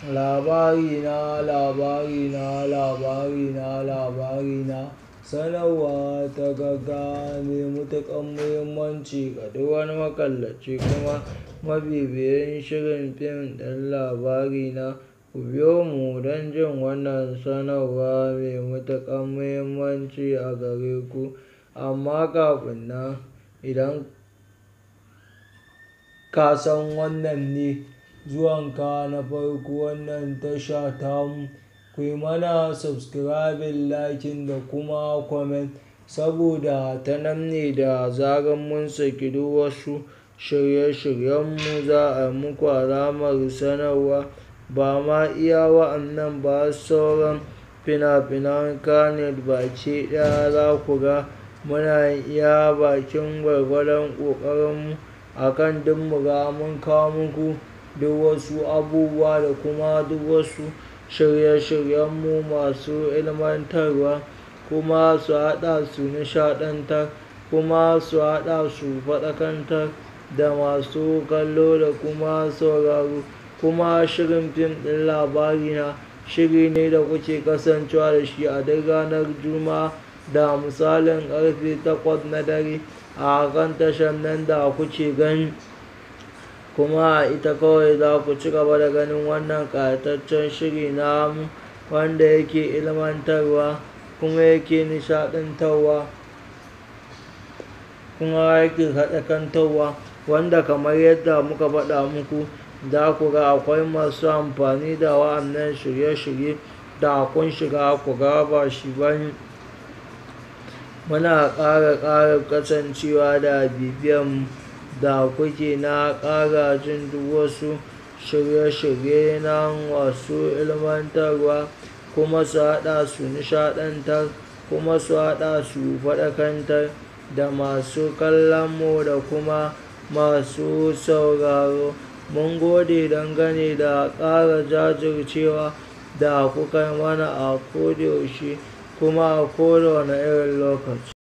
Labarina, labarina, labarina, labarina. Sanarwa ta gaggawa mai matuƙar muhimmanci ga duk wani makallaci kuma mabibiyin shirin fim ɗin Labarina. Ku biyo mu don jin wannan sanarwa mai matuƙar muhimmanci a gare ku. Amma kafin nan, idan ka san wannan ne zuwanka na farko wannan tasha tamu, ku yi mana subscribing, liking da kuma comment saboda ta nan ne da zarar mun saki duk wasu shirye-shiryenmu za a muku alamar sanarwa. Ba ma iya wa'annan ba sauran fina-finan Kannywood baki ɗaya za ku ga muna iya bakin gwargwadon ƙoƙarinmu a kan duk muga mun kawo muku duk wasu abubuwa da kuma duk wasu shirye-shiryenmu masu ilmantarwa kuma su haɗa su nishaɗantar kuma su haɗa su faɗakantar da masu kallo da kuma sauraro. Kuma shirin fim ɗin Labarina shiri ne da kuke kasancewa da shi a duk ranar Juma'a da misalin ƙarfe takwas na dare a kan tashar nan da kuke gani. Kuma a ita kawai za ku ci gaba da ganin wannan ƙayataccen shiri namu wanda yake ilmantarwa kuma yake nishaɗantarwa kuma yake faɗakantarwa wanda kamar yadda muka faɗa muku za ku ga akwai masu amfani da wa'annan shirye-shirye da kun shiga ku ga ba shi bane. Muna ƙara ƙara kasancewa da bibiyan da kuke na ƙara jin duk wasu shirye-shirye nan masu ilmantarwa kuma su haɗa su nishaɗantar kuma su haɗa su faɗakantar da masu kallon mu da kuma masu sauraro. Mun gode dangane da ƙara jajircewa da kukai mana a ko da yaushe kuma a kowane irin lokaci.